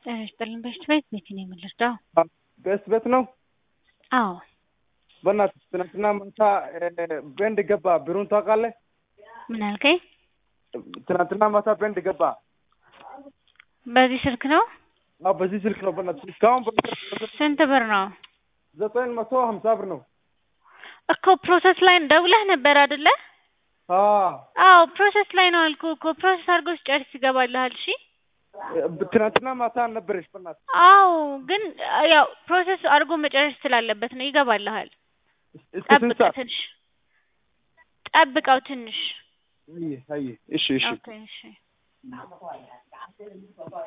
ጤና ይስጥልኝ በሽት ቤት ቤት ነው የምንረዳው? በስ ቤት ነው። አዎ በእናትህ ትናንትና ማታ በንድ ገባ ብሩን ታውቃለህ? ምን አልከኝ? ትናንትና ማታ በንድ ገባ። በዚህ ስልክ ነው? አዎ በዚህ ስልክ ነው። በእናትህ እስካሁን በ- ስንት ብር ነው? ዘጠኝ መቶ ሀምሳ ብር ነው። እኮ ፕሮሰስ ላይ ደውለህ ነበር አይደለ? አዎ አዎ ፕሮሰስ ላይ ነው አልኩህ እኮ ፕሮሰስ አድርጎ ሲጨርስ ይገባልሃል። እሺ ትናንትና ማታ ነበረች። በእናትህ አዎ ግን ያው ፕሮሰስ አድርጎ መጨረስ ስላለበት ነው ይገባልሃል። እስከ ስንት ጠብቀው ሰዓት? ትንሽ ጠብቀው ትንሽ አየህ አየህ። እሺ እሺ ኦኬ እሺ